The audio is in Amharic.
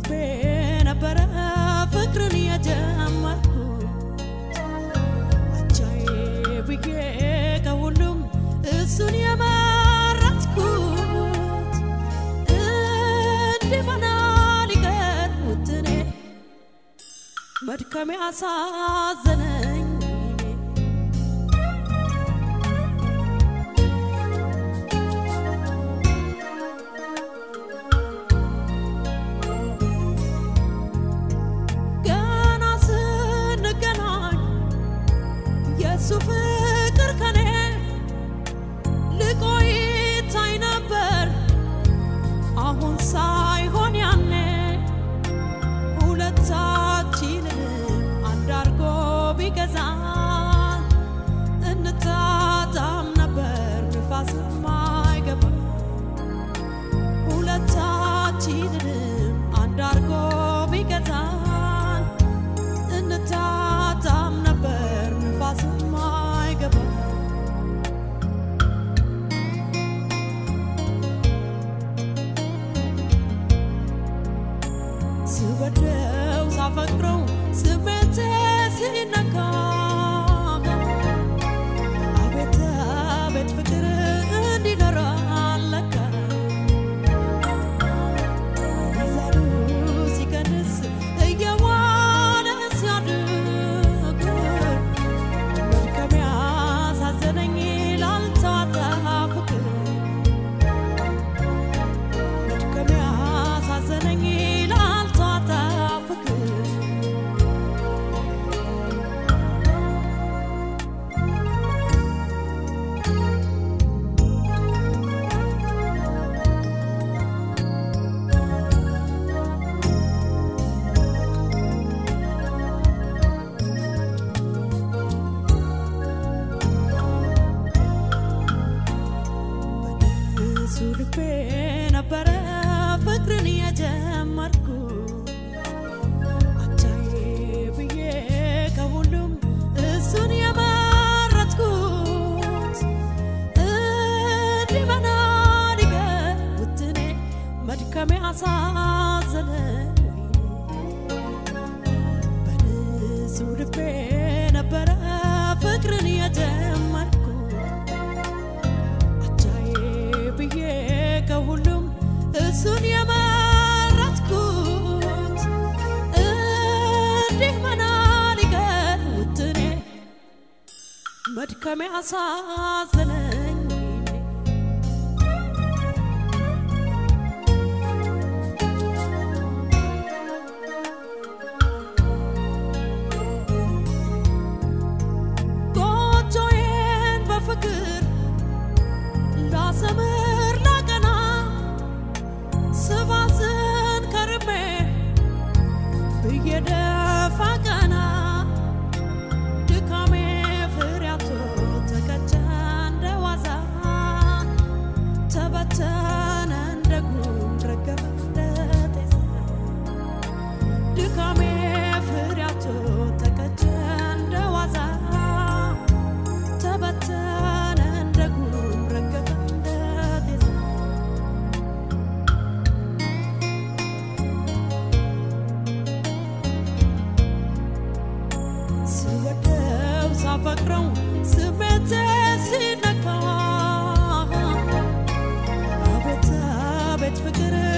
ልቤ ነበረ ፍቅርን የጀመርኩ አቻዬ ብዬ ከሁሉም እሱን የመረጥኩት እንዲህ ሆና ሊቀር ውጥኔ መድከሜ አሳዘነኝ ገና ስንገናኝ የእሱ ፍቅር ከኔ ልቆ ይታይ ነበር አሁን ሳይሆን ያኔ ሁለታችንን አንድ አርጎ ቢገዛን እንታጣም ነበር ንፋስ ማይገባ ሁለታችንንም አንድ አርጎ ቢገዛን እንታጣም ነበር ንፋስ ማይገባ ስወደው ሳፈቅረው ስሜቴ ሲነካ አቤት አቤት ፍቅር እንዲኖራል ለካ ሚዛኑ ሲቀንስ እየዋለ ሲያድግ መድከሜ አሳዘነኝ ላልተዋጠ ፍቅር መድከሜ አሳዘነኝ ላልተዋጠ ፍቅር በንሱ ልቤ ነበረ ፍቅርን የጀመርኩ አቻዬ ብዬ ከሁሉም እሱን የመረጥኩት እንዲህ በናዲገር ውጥኔ መድከሜ አሳዘነኝ በንሱ ልቤ ነበረ ፍቅርን የጀመርኩ አቻዬ ብዬ ከሁሉም እሱን የመረጥኩት እንዲህ መና ሊቀር ውጥኔ መድከሜ አሳዘነኝ ጎጆዬን በፍቅር ላሰምር ላቀና ስባዝን ከርሜ ብዬ ደፋ ቀና ድካሜ ፍሬያቶ ተቀጨ እንደ ዋዛ ተበተነ እንደ ጉም ረገፈ እንደ ጤዛ ድካሜ ፍሬያቶ ተቀጨ እንደ ዋዛ ተበተነ እንደ ጉም ረገፈ እንደ ጤዛ ስወደው ሳፈቅረው ስሜቴ ሲነካ አቤት አቤት ፍቅር